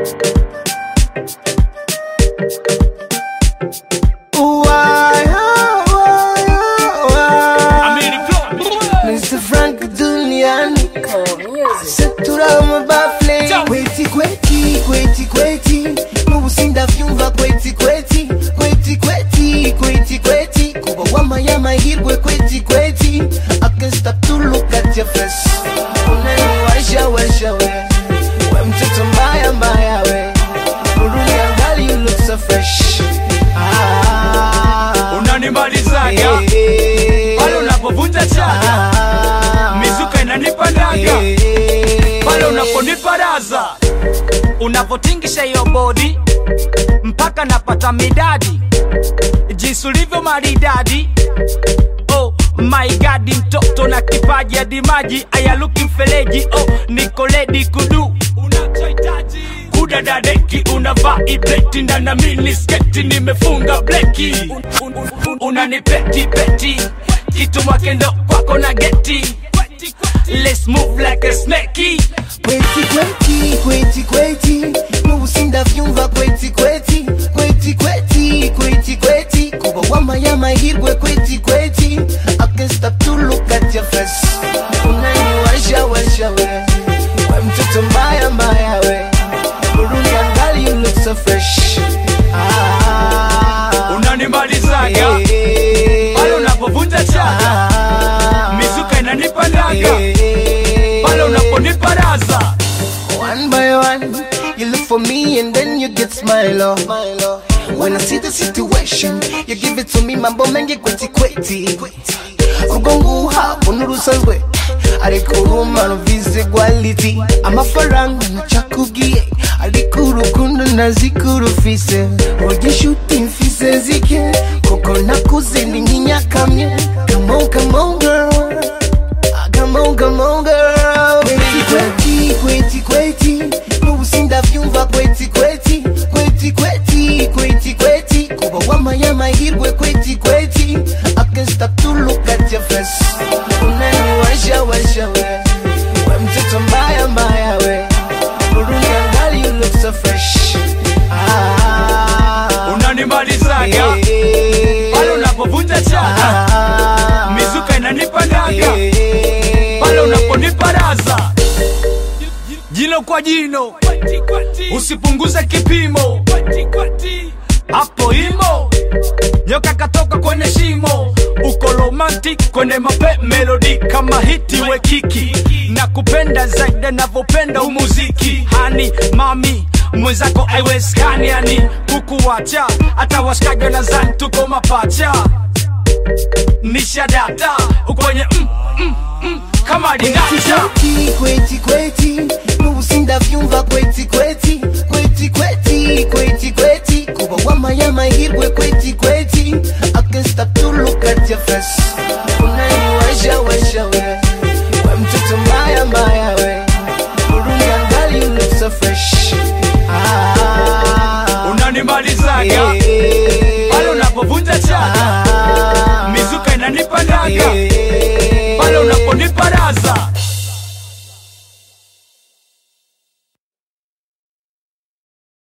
Mr. Frank duniani seturama bafle kweti kweti kweti kweti mubusinda vyumva kweti kweti kweti kweti kweti kweti kuba wamaya mahirwe kweti kweti I can't stop to look at your face unaniwasha washa we we mtoto mbaya mbaya we uruniangali you look so fresh ah, unanimalizaga eh, pale unapovunja chaga ah, mizuka inanipandaga eh, pale unaponiparaza unavotingisha hiyo bodi mpaka napata midadi jinsi ulivyo maridadi oh my god mtoto na kipaji hadi maji ayaluki mfeleji oh niko ledi kudu unachohitaji kudadadeki unavaa ibeti ndana mini sketi nimefunga bleki un, un, un, un, unanipeti peti kitu mwakendo kwako na geti Let's move like a snakey kweti kweti kweti kweti nubusinda vyumva kweti kweti kweti kweti kweti kweti kuba wamaya mahirwe kweti kweti I can't stop to look at your face unaniwasha washa we we mtoto mbaya mbaya we uruniangali you look so fresh ah, unanimalizaga eh, pale unapovunja chaga ah, mizuka inanipandaga eh, pale unaponiparaza One by one, you look for me and then you get smile oh. When I see the situation, you give it to me mambo mengi kweti kweti Ugongu hapo nurusanzwe ariko urumano vize quality amafaranga nacakubwiye ariko urukundo nazikurufise urya inshuti mfise zike kuko nakuze ndi nk'inyakamye Come on, come on girl Ah, Come on, come on, girl. Kweti, kweti, kweti, kweti. Nubusinda vyumva kweti, kweti. Kweti, kweti, kweti, kweti. Kuba wamaya mahirwe kweti, kweti. I can't stop to look at your face. Unaniwasha, washa, we. We mtoto mbaya, mbaya, we. Uruniangali, you look so fresh. Ah, unanimalizaga eh, pale unapovunja chaga ah, mizuka inanipandaga eh, pale unaponiparaza jino kwa jino usipunguze kipimo hapo imo nyoka katoka kwenye shimo uko romantic kwenye mape melodi kama hiti we kiki na kupenda zaidi navyopenda umuziki hani mami mwenzako aiwezekani yani kukuwacha hata washikaji wanazani tuko mapacha nishadata ukwenye mm, mm, mm, kama dinacha kweti kweti kweti nubusinda vyumva kweti kweti kweti kweti kweti kweti kuba wamaya mahirwe kweti kweti I can't stop to look at your face unaniwasha washa we